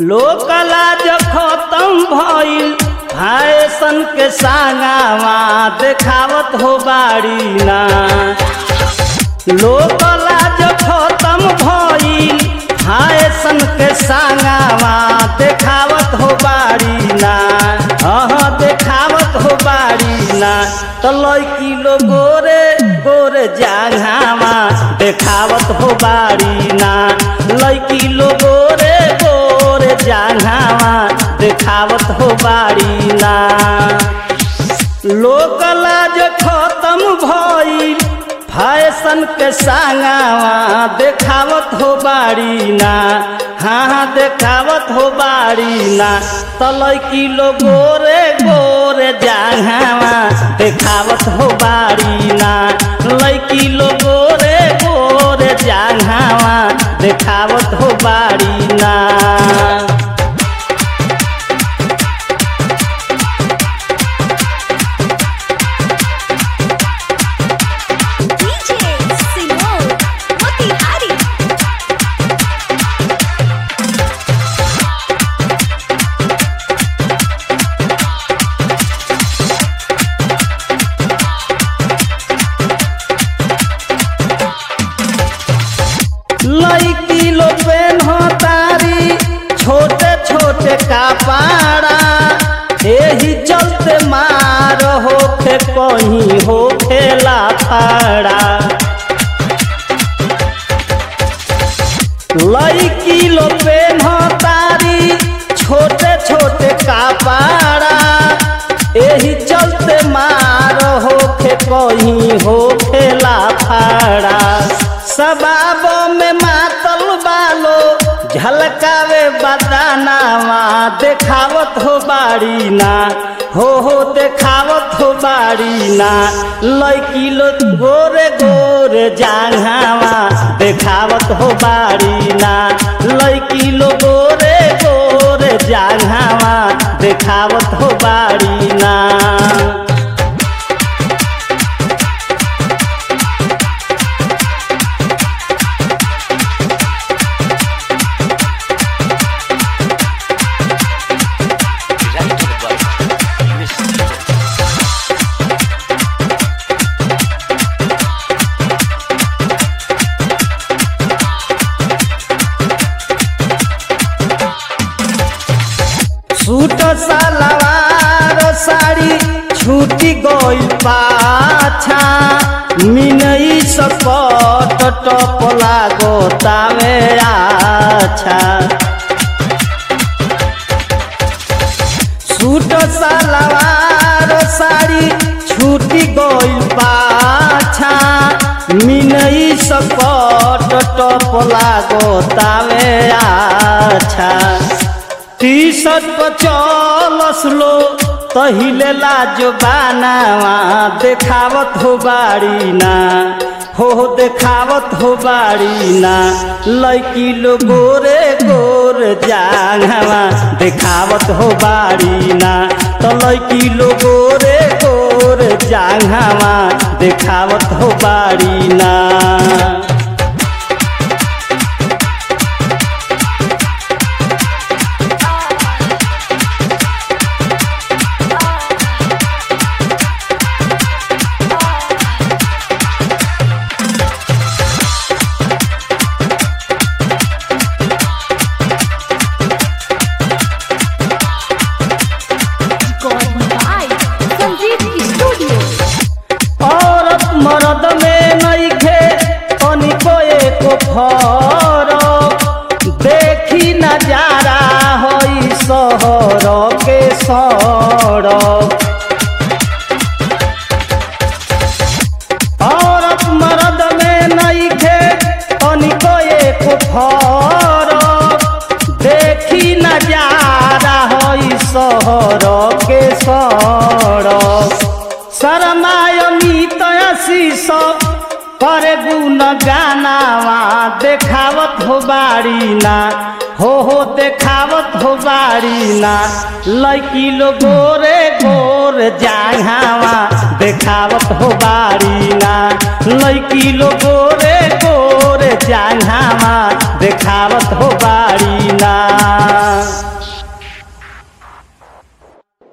लोकलाज खत्म भइल फैशन के सांगावा देखावत हो बाड़ी ना लोकलाज खत्म भइल फैशन के सांगावा देखावत हो बाड़ी ना हाँ देखावत हो बाड़ी ना तो लड़की लो गोरे गोरे जाघावा देखावत हो बाड़ी ना लड़की लो गोरे गोरे जाघावा देखावत हो बाड़ी ना लोकलाज खत्म भइल फैशन के सांगावा देखावत हो बाड़ी ना हाँ हाँ देखावत हो बाड़ी ना तो लड़की लो गोरे गोरे जाघावा देखावत हो बाड़ी ना लड़की लो गोरे गोरे जाघावा देखावत हो बाड़ी ना DJ Simone Motihari लड़की लो पेन हो तारी छोटे छोटे कपाड़ा एही चलते मार होखे कहीं होखे लाफाड़ा लड़की लो पेन हो तारी छोटे छोटे कपाड़ा एही चलते मार होखे कहीं होखे लाफाड़ा सबाब में मातल बालो झलकावे बदानावा देखावत हो बाड़ी ना हो हो देखावत हो बाड़ी ना लड़की लो गोरे गोरे जाघावा देखावत हो बाड़ी ना लड़की लो गोरे गोरे जाघावा देखावत हो बाड़ी ना सूट सलवार साड़ी छूटी गई पाछा मिनई सकट टप लागो तावे आछा सूट सलवार साड़ी छूटी गई पाछा मिनई सकट टप लागो तावे आछा टी शर्ट पर चलस लो तहिले लाजो बानावा देखावत हो बाड़ी ना हो हो देखावत हो बाड़ी ना लड़की लो गोरे गोर जांघावा देखावत हो बाड़ी ना तो लड़की लो गोरे गोर जांघावा देखावत हो बाड़ी ना Recording by Sanjeev Studio औरत मर्द में नइखे तनिको एको फरक देखी नजारा हई शहर के सड़क औरत मर्द में नइखे तनिको एको फरक देखी नजारा हई शहर के सड़क शरमायमित आशीष करे गुण गानावा देखावत हो बाड़ी ना हो हो देखावत हो बाड़ी ना लड़की लो गोरे गोर जांघावा देखावत हो बाड़ी ना लड़की लो गोरे गोर जांघावा देखावत हो बाड़ी ना